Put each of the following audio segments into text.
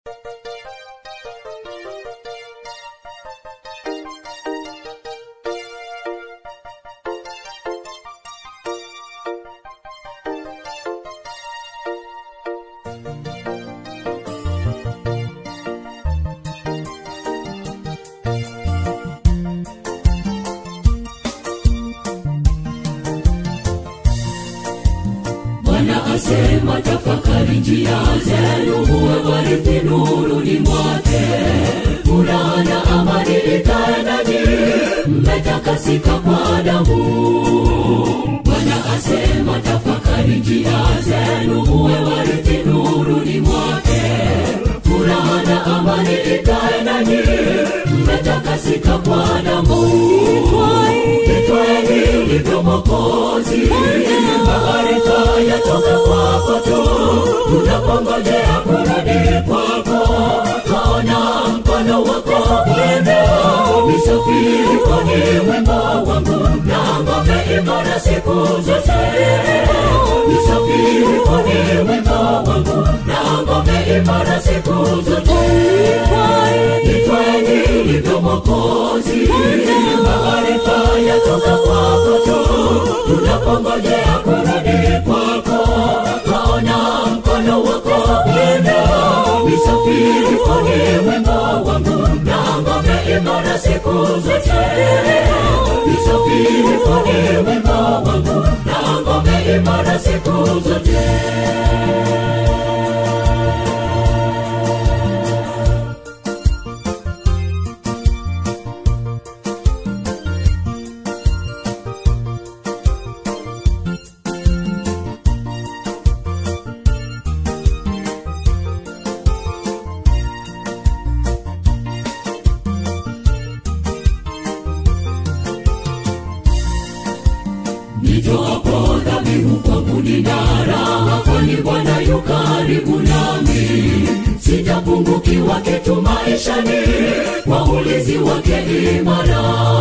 asema tafakari njia zenu muwe warithi nuruni mwake furaha na amani ikae nanyi mmetakasika kwa damu bwana asema tafakari njia zenu muwe warithi nuruni mwake furaha na amani ikae nanyi mmetakasika kwa damu itwaeni ulivyo mokozi maarifa yatoka kwako tu tunapongojea kurudi kwako twaona mkono wako bwana nisafiri kwenye wimbo wangu na ngome imara siku zote nisafiri kwenye wimbo wangu na ngome imara siku zote itwaeni ulivyo mokozi maarifa yatoka kwako tu tunapongojea kurudi kwako twaona mkono wako bwana nisafiri kwenye wimbo wangu na ngome imara siku zote nisafiri kwenye wimbo wangu na ngome imara siku zote nitoapo dhabihu kwangu nina raha kwani bwana yu karibu nami sitapungukiwa kitu maishani kwa ulinzi wake imara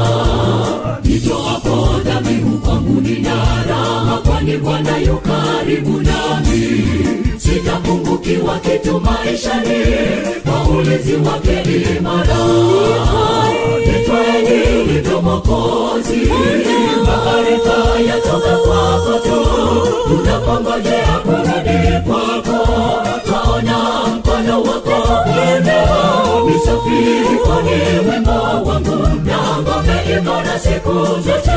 nitoapo dhabihu kwangu nina raha kwani bwana yu karibu nami sitapungukiwa kitu maishani kwa ulinzi wake imara nitwaeni ulivyo mokozi maarifa yatoka kwako tu tunapongojea kurudi kwako twaona mkono wako bwana nisafiri kwenye wimbo wangu na ngome imara siku zote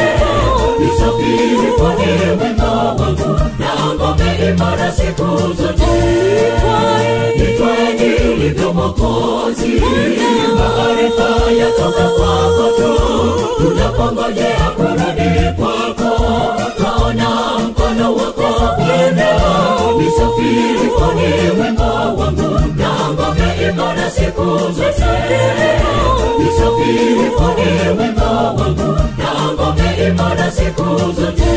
nisafiri kwenye wimbo wangu na ngome imara siku zote nitwaeni ulivyo mokozi maarifa yatoka kwako tu tunapongojea kurudi kwako twaona mkono wako bwana nisafiri kwenye wimbo wangu na ngome imara siku zote nisafiri kwenye wimbo wangu na ngome imara siku zote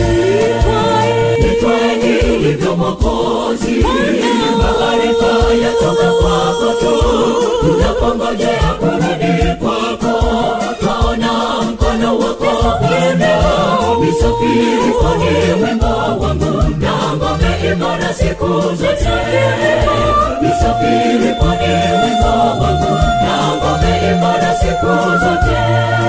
nitwaeni ulivyo mokozi maarifa yatoka kwako tu tunapongojea kurudi kwako twaona mkono wako bwana nisafiri kwenye wimbo wangu na ngome imara siku zote nisafiri kwenye wimbo wangu na ngome imara siku zote